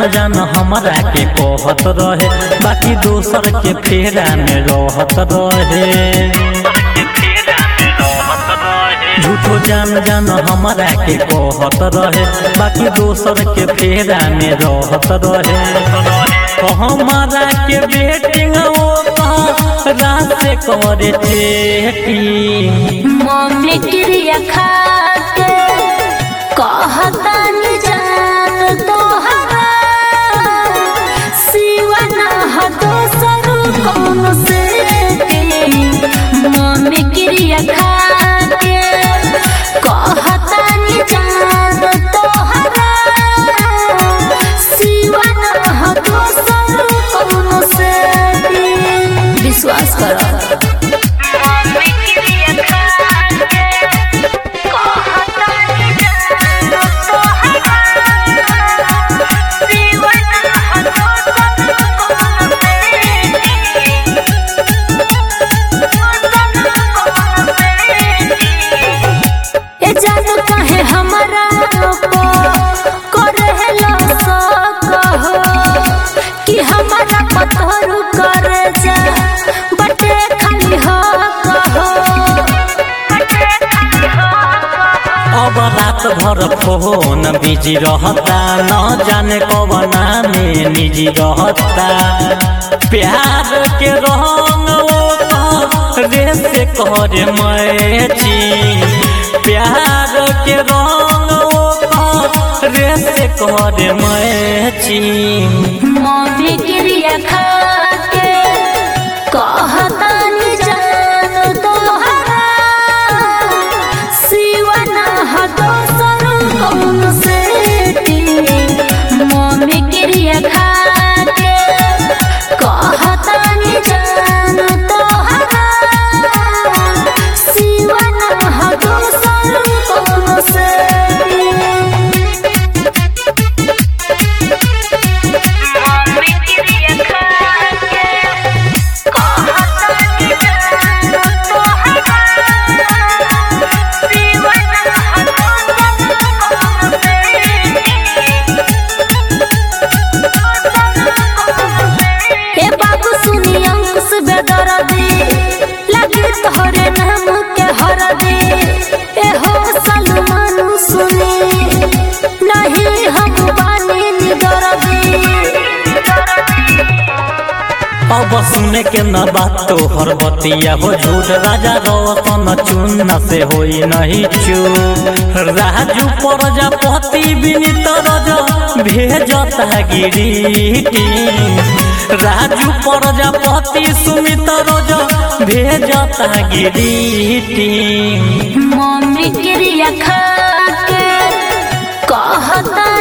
जान जान हमरा के कहत रहे बाकी दोसर के फेरा में रहत रहे झूठो जान जान हमरा के कहत रहे बाकी दोसर के फेरा में रहत रहे हमारा के बेटिंग रात से करे चेटिंग मम्मी क्रिया खा के कहता नि जान तोहरा सिवा ना ह दोसर कौन से मम्मी क्रिया खा के कहता नि जान तोहरा सिवा ना ह दोसर कौन से विश्वास करो ए जानो काहे हमरा को करेला सकहो कि हमरा पत्थर करे जा बटे खाली हो कहो अब रात भर फोन बिजी रहता न जाने कवना में निजी रहता प्यार के रंग रे से कर मैची प्यार के रंग रे से कर मैची मम्मी क्रिया खा के कहता नि जान तोहरा सिवा ना ह दोसर कौन से मम्मी क्रिया खा के कहता नि जान तोहरा सिवा ना ह दोसर कौन से ए बाबू सुनी अंकुश बेदरदी लगे तोहरे नाम के हरदी ए हो सलमान सुनी नहीं हम बानी निदरदी अब सुने के न बात तोहर बतिया हो झूठ राजा रोशन चुन से होई नहीं चूप राजू प्रजापति विनीत रज भेजता गिरीटी राजू प्रजापति सुमित रज भेजता गिरीटी मम्मी क्रिया खा के कहता